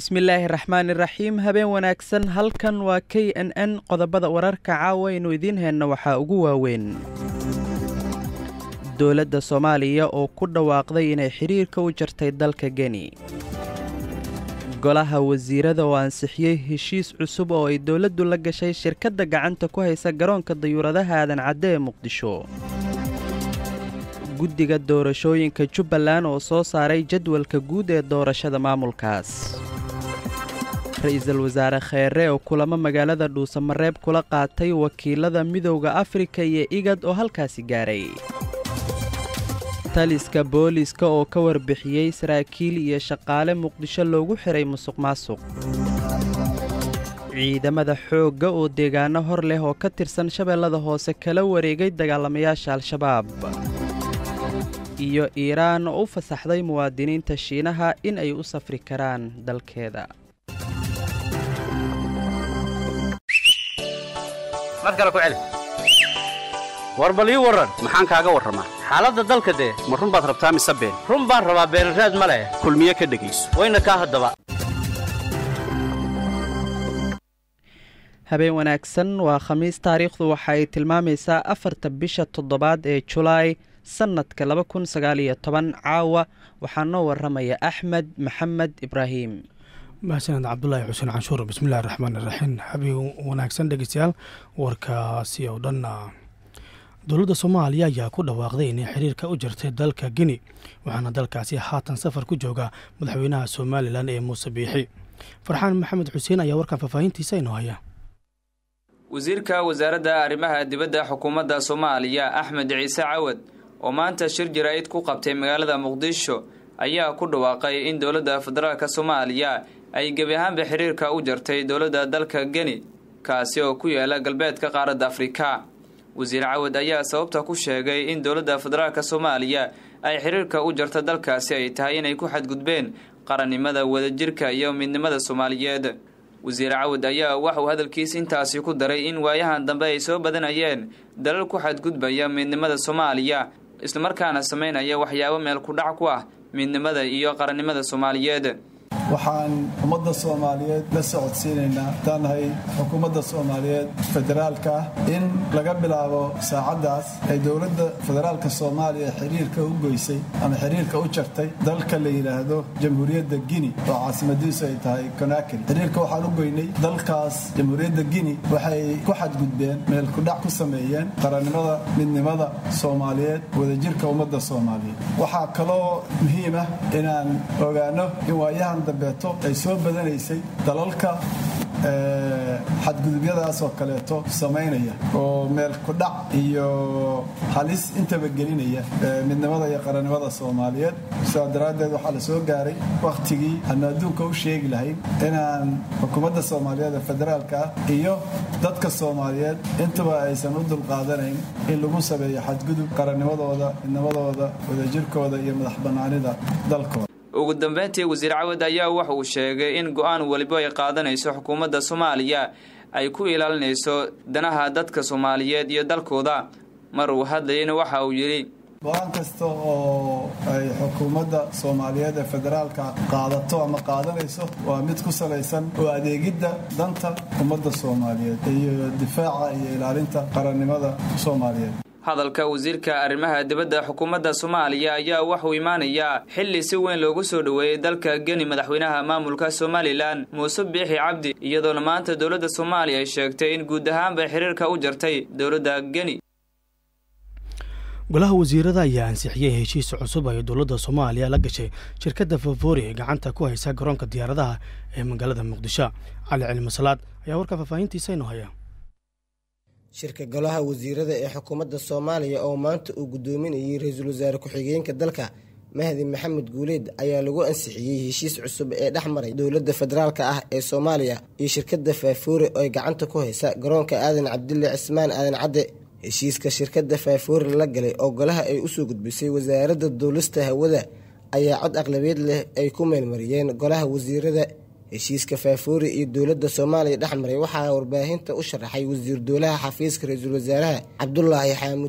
bismillaahi raxmaani raxiim habeen wanaagsan halkan waa k n n qodobada wararka caawa aynu idiin heenna waxaa ugu waaweyn dowladda soomaaliya oo ku dhawaaqday inay xidhiirka u jartay dalka geni golaha wasiirada oo ansixiyey heshiis cusub oo ay dowladdu la gashay shirkadda gacanta ku haysa garoonka dayuuradaha aadan cadde ee muqdisho guddiga doorashooyinka jubbaland oo soo saaray jadwalka guud ee doorashada maamulkaas ra-iisul wasaare kheere oo kulamo magaalada dhuusamareeb kula qaatay wakiilada midowda afrika iyo igad oo halkaasi gaaray taliska booliiska oo ka warbixiyey saraakiil iyo shaqaale muqdisho loogu xiray musuq maasuq ciidamada xoogga oo deegaano hor leh oo ka tirsan shabeellada hoose kala wareegay dagaalamayaasha al-shabaab iyo iiraan oo u fasaxday muwaadiniinta shiinaha in ay u safri karaan dalkeeda mar kale ku celi war bal ii warran maxaan kaaga warramaa xaaladda dalka dee ma run baad rabtaa mise been run baan rabaa beenraad ma leh kulmiye ka dhegayso wayna kaa haddaba habeen wanaagsan waa khamiis taariikhdu waxa ay tilmaamaysaa afarta bisha toddobaad ee julaay sannadka laba kun sagaal iyo toban caawa waxaa noo warramaya axmed maxamed ibraahim mahsaned cabdulaahi xuseen canshuur bismillahi raxmaan iraxiim habeen wanaagsan dhegeystayaal warkaasi oo dhan dowladda soomaaliya ayaa ku dhawaaqday inay xiriirka u jirtay dalka gini waxaana dalkaasi haatan safar ku jooga madaxweynaha somalilan ee muuse biixi farxaan maxamed xuseen ayaa warkan faahfaahintiisa inoo haya wasiirka wasaaradda arrimaha dibadda xukuumadda soomaaliya axmed ciise cawad oo maanta shir jaraa'id ku qabtay magaalada muqdisho ayaa ku dhawaaqay in dowladda federaalk soomaaliya ay gebi ahaanba xiriirka u jartay dowladda dalka geni kaasi oo ku yaala galbeedka qaaradda afrika wasiir cawad ayaa sababta ku sheegay in dowladda federaalk soomaaliya ay xiriirka u jarta dalkaasi ay tahay inay ku xadgudbeen qarannimada wadajirka iyo midnimada soomaaliyeed wasiir cawad ayaa waxauu hadalkiis intaasi ku daray in waayahan dambe ay soo badanayeen dalal ku xadgudbaya midnimada soomaaliya islamarkaana sameynaya waxyaabo meel ku dhac ku ah midnimada iyo qarannimada soomaaliyeed waxaan ummadda soomaaliyeed la socodsiinaynaa taanahay xukuumadda soomaaliyeed federaalka ah in laga bilaabo saacaddaas ay dowladda federaalka soomaaliya xiriirka u goysay ama xiriirka u jartay dalka la yidhaahdo jamhuuriyadda gini oo caasimadiisu ay tahay konakri xiriirka waxaan u goynay dalkaas jamhuuriyadda gini waxay ku xadgudbeen meel kudhac ku sameeyeen qarannimada midnimada soomaaliyeed wadajirka ummadda soomaaliyeed waxaa kaloo muhiim ah inaan ogaano in waayahan dambeeto ay soo badanaysay dalalka xadgudubyadaas oo kaleeto samaynaya oo meel kudhac iyo halis intaba gelinaya midnimada iyo qarannimada soomaaliyeed sidaa daraaddeed waxaa la soo gaaray wakhtigii aanu adduunka u sheegi lahayn inaan xukuumadda soomaaliyeed ee federaalka ah iyo dadka soomaaliyeed intuba aysan u dulqaadanayn in lagu sameeyo xadgudub qarannimadooda midnimadooda wadajirkooda iyo madax bannaanida dalkooda ugu dambeyntii wasiir cawad ayaa waxa uu sheegay in go-aan weliba ay qaadanayso xukuumadda soomaaliya ay ku ilaalinayso danaha dadka soomaaliyeed iyo dalkooda mar uu hadlayana waxa uu yidhi go-aan kasta oo ay xukuumadda soomaaliyeed ee federaalka qaadato ama qaadanayso waa mid ku salaysan oo adeegidda danta ummadda soomaaliyeed iyo difaaca iyo ilaalinta qarannimada soomaaliyeed hadalka wasiirka arrimaha dibadda xukuumadda soomaaliya ayaa waxuu imaanayaa xilli si weyn loogu soo dhoweeyey dalka geni madaxweynaha maamulka somalilan muuse biixi cabdi iyadoona maanta dowladda soomaaliya ay sheegtay in guud ahaanbay xiriirka u jartay dowladda geni golaha wasiirada ayaa ansixiyey heshiis cusub ay dowladda soomaaliya la gashay shirkadda fafori ee gacanta ku haysa garoonka diyaaradaha ee magaalada muqdisho cali cilmi salaad ayaa warka faahfaahintiisa inoo haya shirka golaha wasiirada ee xukuumadda soomaaliya oo maanta uu guddoominayay ra-iisul wasaare ku-xigeenka dalka mahdi maxamed guuleed ayaa lagu ansixiyey heshiis cusub ee dhex maray dowladda federaalka ah ee soomaaliya iyo shirkadda faafoore oo ay gacanta ku haysa garoonka aadan cabdille cismaan aadan cadde heshiiska shirkadda faafoore la galay oo golaha ay usoo gudbisay wasaaradda duulista hawada ayaa cod aqlabeed leh ay ku meelmariyeen golaha wasiirada heshiiska faafoori iyo dowladda soomaaliya dhex maray waxaa warbaahinta u sharaxay wasiir dowlaha xafiiska ra-iisul wasaaraha cabdulaahi xaamud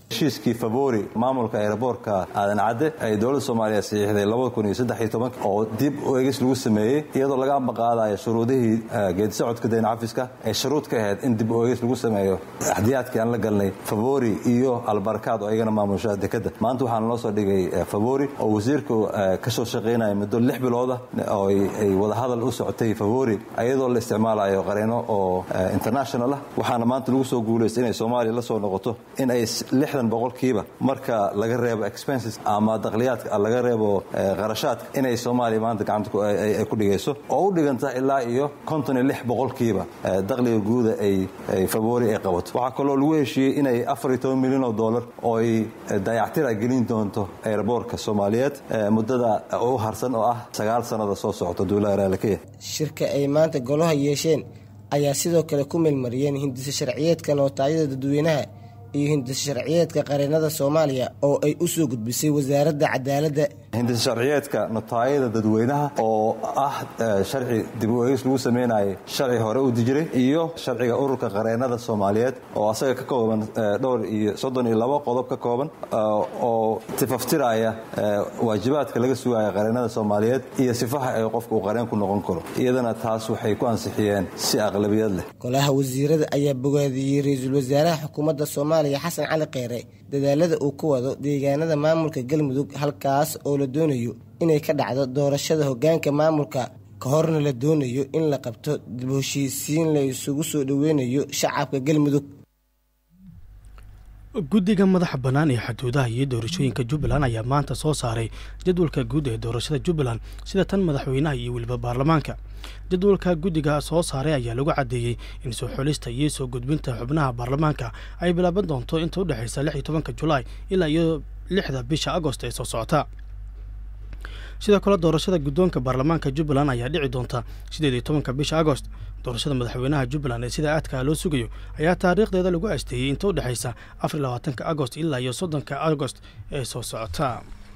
heshiiskii favori maamulka aeroboortka aadan cadde ay dowladda soomaaliya saxiixday oo dib u egis lagu sameeyey iyadoo laga ambaqaadayo shuruudihii geedisocodka dayn cafiska ay shuruud ka ahayd in dib u egis lagu sameeyo axdiyaadkii aan la galnay favori iyo albarkaad oo iyagana maamusha dekadda maanta waxaana loo soo dhigay favori oo wasiirku ka soo shaqaynaya muddo lix bilooda oo ay wadahadal u socotay favori iyadoo la isticmaalayo qareeno oo international ah waxaana maanta lagu soo guulaystay inay soomaaliya la soo noqoto in ay lixdan boqolkiiba marka laga reebo expenses ama dakhliyaadka laga reebo qarashaadka inay soomaaliya maanta gacanta ay ku dhigayso oo u dhiganta ilaa iyo konton iyo lix boqolkiiba dakhliga guuda ay favori ay qabato waxaa kaloo lagu heshiiyey inay afar iyo toban milyan oo dollar oo ay dayactira gelin doonto aeroboortka soomaaliyeed muddada u harsan oo ah sagaal sannada soo socota duulaha raalakeya shirka ay maanta golaha yeesheen ayaa sidoo kale ku meelmariyeen hindisa sharciyeedka nootaayada dadweynaha iyo hindisa sharciyeedka qareennada soomaaliya oo ay u soo gudbisay wasaaradda cadaaladda hindisa sharciyeedka notaayada dadweynaha oo ah sharci dib u eegis lagu sameynayay sharci hore u dijiray iyo sharciga ururka qareennada soomaaliyeed oo asaga ka kooban dhowr iyo soddon iyo labo qodob ka kooban oo tifaftiraya waajibaadka laga sugaya qareennada soomaaliyeed iyo sifaha ay qofka uu qareen ku noqon karo iyadana taas waxay ku ansixiyeen si aqlabiyad leh golaha wasiirada ayaa bogaadiyey ra-iisul wasaaraha xukuumadda soomaaliya xasan cali kheyre dadaalada uu ku wado deegaanada maamulka galmudug halkaas oo la doonayo inay ka dhacdo doorashada hoggaanka maamulka ka horna la doonayo in la qabto dib heshiisiin la isugu soo dhoweynayo shacabka galmudug guddiga madaxa bannaan ee xuduudaha iyo doorashooyinka jubbaland ayaa maanta soo saaray jadwalka guud ee doorashada jubbaland sida tan madaxweynaha iyo weliba baarlamaanka jadwalka guddiga soo saaray ayaa lagu caddeeyey in soo xulista iyo soo gudbinta xubnaha baarlamaanka ay bilaaban doonto inta u dhexaysa lix iyo tobanka julaay ilaa iyo lixda bisha agost ee soo socota sidoo kale doorashada guddoonka baarlamaanka jubbaland ayaa dhici doonta sideed iyo tobanka bisha agost doorashada madaxweynaha jubbaland ee sida aadkaa loo sugayo ayaa taariikhdeeda lagu asteeyey inta u dhexaysa afar iyo labaatanka agost ilaa iyo soddonka agost ee soo socota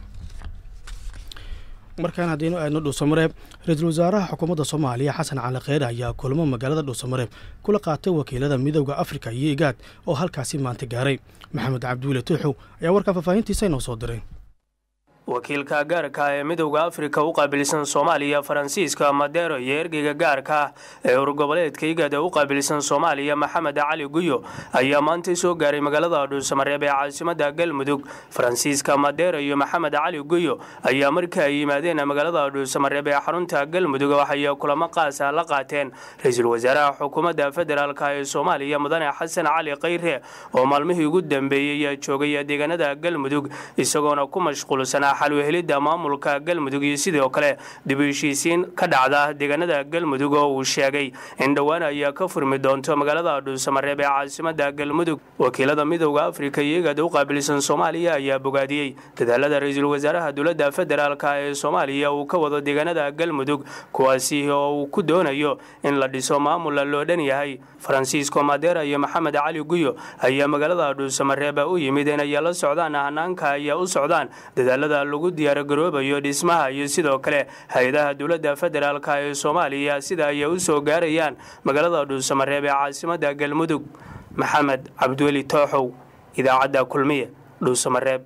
markaan haddaynu aadno dhuusamareeb ra-iisul wasaaraha xukuumadda soomaaliya xasan cali kheyre ayaa kulamo magaalada dhuusamareeb kula qaatay wakiilada midooda afrika iyo igaad oo halkaasi maanta gaaray maxamed cabdiwile tuuxow ayaa warkaa faahfaahintiisa inoo soo diray wakiilka gaarka ee midowda afrika u qaabilsan soomaaliya faransiiska madero iyo ergeyga gaarka ah ee urgoboleedka igad ee u qaabilsan soomaaliya maxamed cali guyo ayaa maantay soo gaaray magaalada dhuusamareeb ee caasimada galmudug faransiiska madero iyo maxamed cali guyo ayaa markii ay yimaadeen magaalada dhuusamareeb ee xarunta galmudug waxay kulamo qaasa la qaateen ra-iisul wasaaraha xukuumadda federaalk ee soomaaliya mudane xasan cali kheyre oo maalmihii ugu dambeeyey joogay deegaanada galmudug isagoona ku mashquulsanaa xalwehelidda maamulka galmudug iyo sidoo kale dib u heshiisiin ka dhacda deegaanada galmudug oo uu sheegay in dhowaan ayaa ka furmi doonto magaalada dhuusamareeb ee caasimada galmudug wakiilada midowda afrika iyo igad u qaabilsan soomaaliya ayaa bogaadiyey dadaalada ra-iisul wasaaraha dowladda federaalk ee soomaaliya uu ka wado deegaanada galmudug kuwaasi oo uu ku doonayo in la dhiso maamula loo dhan yahay faransiisko madera iyo maxamed cali guyo ayaa magaalada dhuusamareeb u yimid inay la socdaan hanaanka ayaa u socdaan dadaalada lagu diyaargaroobayo dhismaha iyo sidoo kale hay-adaha dowladda federaalk ee soomaaliya sida ay u soo gaarayaan magaalada dhuusamareeb ee caasimada galmudug maxamed cabdiweli tooxow idaacadda kulmiye dhuusamareeb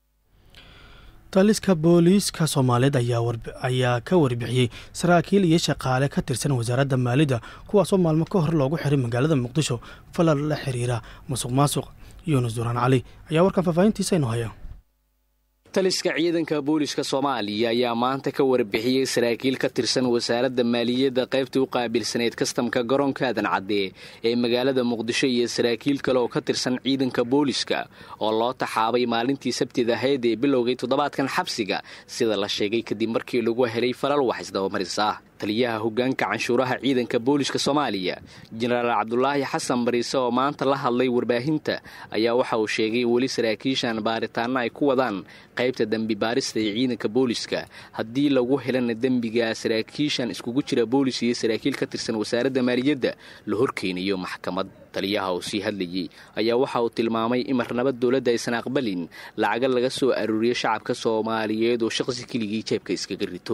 taliska booliiska soomaaliyeed ayaa ka warbixiyey saraakiil iyo shaqaale ka tirsan wasaaradda maalidda kuwaasoo maalmo ka hor loogu xiray magaalada muqdisho falal la xiriira musuq maasuq yuunus duraan cali ayaa warkan faahfaahintiisa inoo haya taliska ciidanka booliska soomaaliya ayaa maanta ka warbixiyey saraakiil ka tirsan wasaaradda maaliyadda qaybtii u qaabilsaneyd kastamka garoonka aadan cadde ee magaalada muqdisho iyo saraakiil kale oo ka tirsan ciidanka booliska oo loo taxaabay maalintii sabtida ahayd ee bilowgay toddobaadkan xabsiga sida la sheegay kadib markii lagu helay falal wax isdabamaris ah taliyaha hoggaanka canshuuraha ciidanka booliska soomaaliya jenaraal cabdulaahi xasan bariise oo maanta la hadlay warbaahinta ayaa waxa uu sheegay weli saraakiishan baaritaanno ay ku wadaan qaybta dembi baarista ee ciidanka booliska haddii lagu helana dembiga saraakiishan iskugu jira boolis iyo saraakiil ka tirsan wasaaradda maaliyadda la horkeenayo maxkamad taliyaha uu sii hadlayey ayaa waxa uu tilmaamay in marnaba dowladda aysan aqbalin lacaga laga soo aruuriyo shacabka soomaaliyeed oo shaqsi keligii jeebka iskaga rito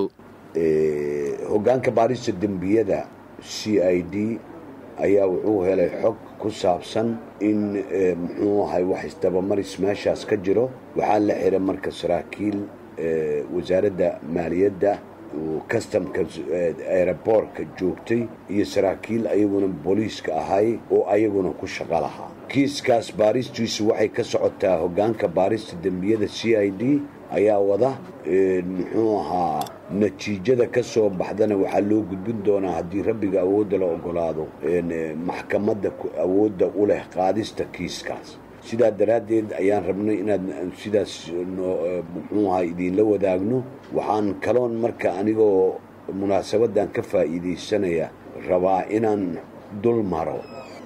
hoggaanka baarista dembiyada c i d ayaa wuxuu helay xog ku ku saabsan in muxuu ahay wax isdabamaris meeshaas ka jiro waxaa la xiray marka saraakiil wasaaradda maaliyadda customka aeroboortka joogtay iyo saraakiil ayaguna booliiska ahay oo ayaguna ku shaqo lahaa kiiskaas baaristiisu waxay ka socotaa hoggaanka baarista dembiyada c i d ayaa wada muxuu ahaa natiijada ka soo baxdana waxaa loo gudbin doonaa haddii rabbiga awoodda la ogolaado maxkamadda awoodda u leh qaadista kiiskaas sidaa daraaddeed ayaan rabnay inaad sidaas muxuu ahaa idiinla wadaagno waxaan kaloon marka anigoo munaasabaddan ka faa'iidaysanaya rabaa inaan dul maro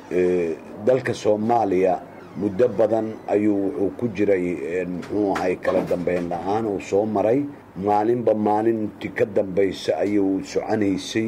dalka soomaaliya muddo badan ayuu wuxuu ku jiray muxuu ahay kala dambayn la-aan uu soo maray maalinba maalintii ka dambaysa ayuu soconaysay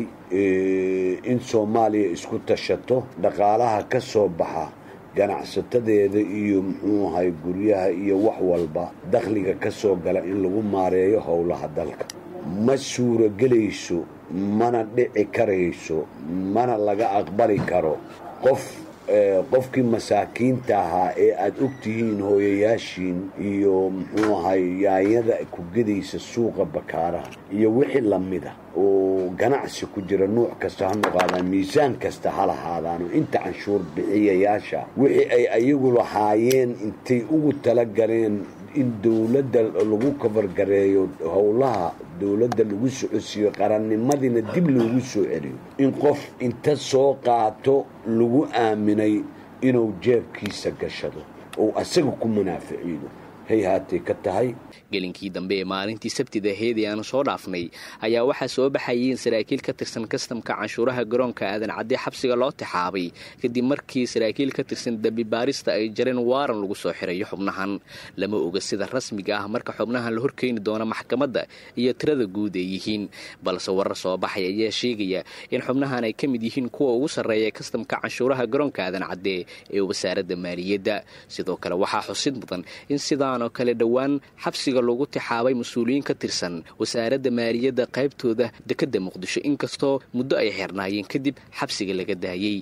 in soomaaliya isku tashato dhaqaalaha ka soo baxa ganacsatadeeda iyo muxuu ahay guryaha iyo wax walba dakhliga ka soo gala in lagu maareeyo howlaha dalka ma suuragelayso mana dhici karayso mana laga aqbali karo qof qofkii masaakiinta ahaa ee aad og tihiin hooyayaashiin iyo muxuu ahay yaanyada ku gedaysa suuqa bakaaraha iyo wixii lamida oo ganacsi ku jira nuuc kasta ha noqaadaan miisaan kasta ha lahaadaano inta canshuur bixiyayaasha wixii ay ayagu lahaayeen intay ugu tala galeen in dowladda lagu kabargareeyo howlaha dowladda lagu socodsiiyo qarannimadiina dib loogu soo celiyo in qof inta soo qaato lagu aaminay inuu jeebkiisa gashado oo asaga ku munaaficiido hay haatay ka tahay gelinkii dambe ee maalintii sabtida heedii aanu soo dhaafnay ayaa waxaa soo baxayeen saraakiil ka tirsan kastamka canshuuraha garoonka aadan cadde xabsiga loo tixaabay kadib markii saraakiil ka tirsan dembi baarista ay jareen waaran lagu soo xirayo xubnahan lama oga sida rasmiga ah marka xubnahan la horkeeni doono maxkamadda iyo tirada guud ay yihiin balse warar soo baxay ayaa sheegaya in xubnahan ay ka mid yihiin kuwa ugu sarreeya kastamka canshuuraha garoonka aadan cadde ee wasaaradda maaliyadda sidoo kale waxaa xusid mudan in sidaanoo kale dhowaan xabsiga lagu tixaabay mas-uuliyiin ka tirsan wasaaradda maaliyadda qaybtooda dekedda muqdisho inkastoo muddo ay xirnaayeen kadib xabsiga laga daayey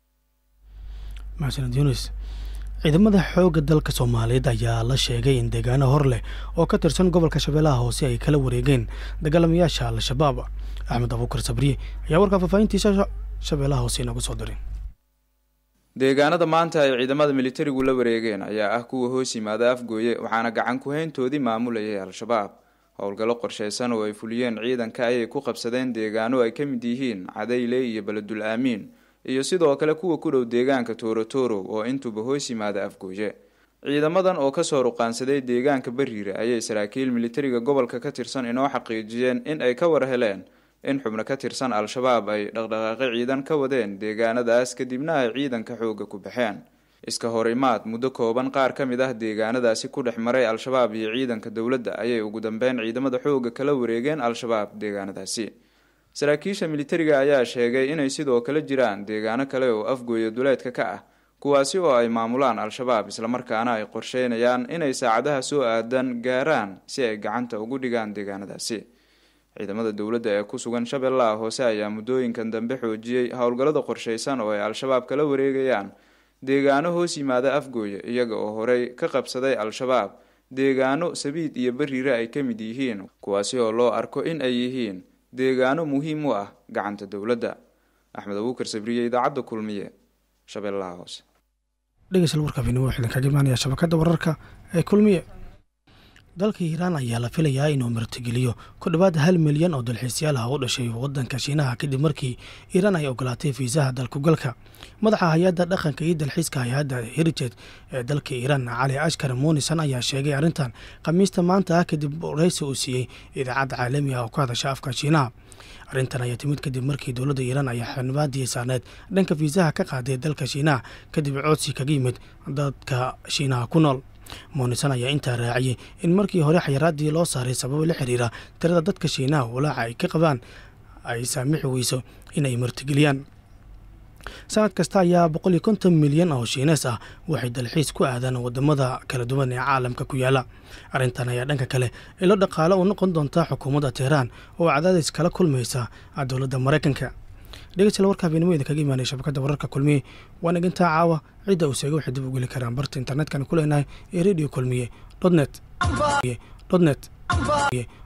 maxsaned yunis ciidamada xoogga dalka soomaaliyeed ayaa la sheegay in deegaano hor leh oo ka tirsan gobolka shabeellaha hoose ay kala wareegeen dagaalamayaasha al-shabaab axmed abuukar sabriye ayaa warkaa faahfaahintiisa shabeellaha hoose inagu soo diray deegaanada maanta ay ciidamada militarigu la wareegeen ayaa ah kuwa hoos yimaada afgooye waxaana gacan ku-hayntoodii maamulayay al-shabaab howlgallo qorshaysan oo ay fuliyeen ciidanka ayay ku qabsadeen deegaano ay ka mid yihiin cadayle iyo beledul aamiin iyo sidoo kale kuwa ku dhow deegaanka toorotoro oo intuba hoos yimaada afgooye ciidamadan oo kasoo ruqaansaday deegaanka bariire ayay saraakiil militariga gobolka ka tirsan inoo xaqiijiyeen in ay ka war heleen in xubno ka tirsan al-shabaab ay dhaqdhaqaaqi ciidan ka wadeen deegaanadaas kadibna ay ciidanka xooga ku baxeen iska horimaad muddo kooban qaar ka mid ah deegaanadaasi ku dhex maray al-shabaab iyo ciidanka dowladda ayay ugu dambeyn ciidamada xooga kala wareegeen al-shabaab deegaanadaasi saraakiisha militariga ayaa sheegay inay sidoo kale jiraan deegaano kale oo afgooya duleedka ka ah kuwaasi oo ay maamulaan al-shabaab islamarkaana ay qorsheynayaan inay saacadaha soo aadan gaaraan si ay gacanta ugu dhigaan deegaanadaasi ciidamada dowladda ee ku sugan shabeellaha hoose ayaa muddooyinkan dambe xoojiyey howlgallada qorshaysan oo ay al-shabaab kala wareegayaan deegaano hoos yimaada afgooye iyaga oo horey ka qabsaday al-shabaab deegaano sabiid iyo bariire ay ka mid yihiin kuwaasi oo loo arko in ay yihiin deegaano muhiim u ah gacanta dowladda axmed abuukar sabriye idaacadda kulmiye shabeellaha hoose dhegeystayaal warka fiidnimo waxaa idinkaga imaanaya shabakadda wararka ee kulmiye dalka iiraan ayaa la filayaa inuu martigeliyo ku dhowaad hal milyan oo dalxiisyaal ah u dhashay waddanka shiinaha kadib markii iiraan ay ogolaatay fiisaha dalkugalka madaxa hay-adda dhaqanka iyo dalxiiska hay-adda heritage ee dalka iiraan cali ashkar muunisan ayaa sheegay arrintan khamiista maanta ah kadib waraysi uu siiyey idaacadda caalami ah oo ka hadasha afka shiinaha arrintan ayaa timid kadib markii dowladda iiraan ay xanibaadii saarneed dhanka fiisaha ka qaaday dalka shiinaha kadib codsi kaga yimid dadka shiinaha ku nool muunisan ayaa intaa raaciyey in markii hore xayaraadii loo saaray sababo la xiriira tirada dadka shiinaha walaaca ay ka qabaan ay saamixi weyso in ay martigeliyaan sanad kasta ayaa boqol iyo konton milyan oo shiinees ah waxay dalxiis ku aadaan wadamada kala duwan ee caalamka ku yaala arrintan ayaa dhanka kale ilo dhaqaale u noqon doontaa xukuumadda teheraan oo cadaadis kala kulmaysa dowladda maraykanka dhegeystayaal warka habeenimo idinkaga imaanaya shabakadda wararka kulmiye waan igintaa caawa cidda uu seega waxay dib u geli karaan barta internetkana ku leenahay ee radio kulmiye dot net dot net